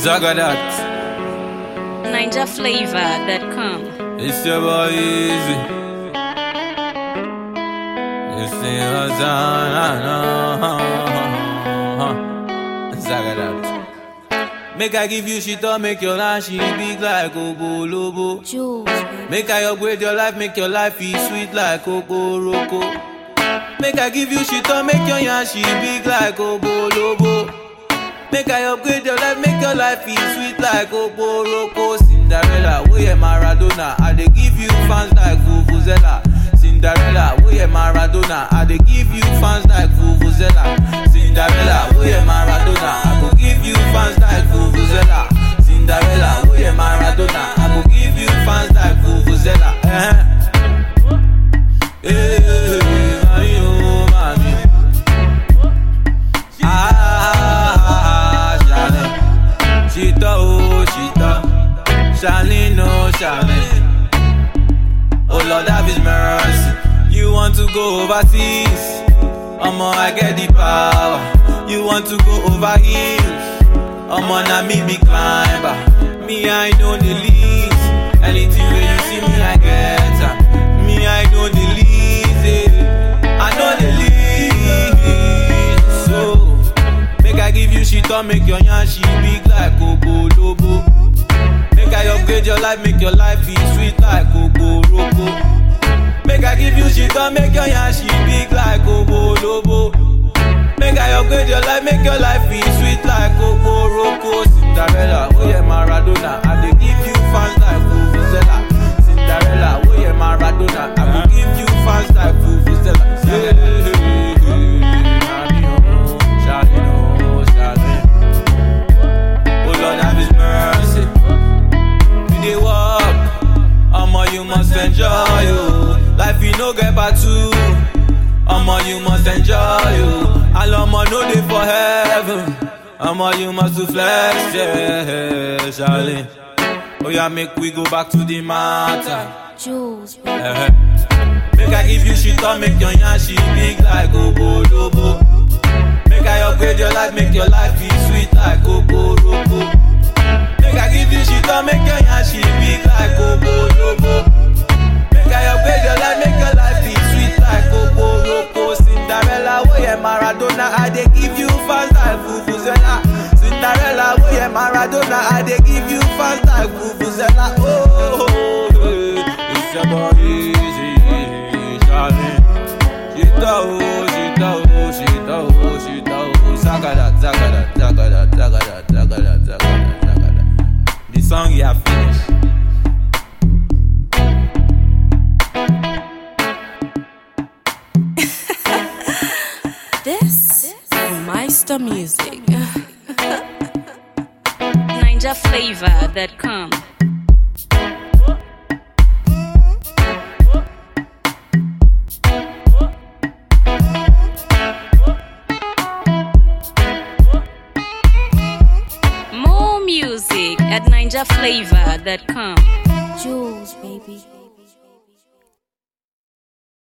Zagadat. NinjaFlavor.com. It's your boy Easy. This thing was on. Zagadat. Make I give you shit up, make your life she big like Obo Lobo. Jules. Make I upgrade your life, make your life feel sweet like Obo Roko. Make I give you shit up, make your yarn she big like Obo Lobo. Make I upgrade your life, make your life feel sweet like Obo Roko. Cinderella, oh yeah Maradona, I dey give you fans like Vuvuzela. Cinderella, oh yeah Maradona, I dey give you fans like Vuvuzela. Cinderella, oh yeah Maradona, I go give you fans like Vuvuzela. Cinderella, oh yeah Maradona, I go give you fans like Vuvuzela. Eh. Eh, mami, oh, mami. Ah, Charlene. Chita, oh, Chita. Charlene, oh, Charlene. Oh, Lord, have his mercy. You want to go overseas? Omo, I get the power. You want to go over hills? Omo, na me be climber. Me, I know the least. Anything where you see me, I get am. Me, I know the least. eh. I know the least. So, make I give you shit or make your yarn she big like Obo Lobo. Make I upgrade your life, make your life be sweet like Obo Roko. Make I give you shit or make your yarn she big like Obo Lobo. Make I upgrade your life, make your life be sweet like Obo Roko. Cinderella, oh yeah Maradona, I dey give you fans like Vuvuzela. Cinderella, oh yeah Maradona, I go give you fans like Vuvuzela. Yeah, yeah, yeah. Shawty, oh, Shawty, oh, Shawty. Oh Lord, have His mercy. We dey walk, omo you must enjoy you. Life you no get back to, omo you must enjoy you. All omo no dey for heaven, omo you must to flex, yeah, Charlie. Oh yeah, make we go back to the matter. Jules. Eh-eh. Make I give you shit or make your yarn she big like Obo Lobo. Make I upgrade your life, make your life be sweet like Obo Lobo. Make I give you shit or make your yarn she big like Obo Lobo. Make I upgrade your life, make your life be sweet like Obo Lobo. Cinderella, oh yeah Maradona, I dey give you fans like Vuvuzela. Cinderella, oh yeah Maradona, I dey give you fans like Vuvuzela. Oh, oh, oh, yeah. it's your boy Easy, Charlie. Shita oh, shita oh, shita oh, shita oh, zagada, zagada, zagada, zagada, zagada, zagada, zagada. The song you have finished. This is Meister Music. NinjaFlavor.com. More music at NinjaFlavor.com.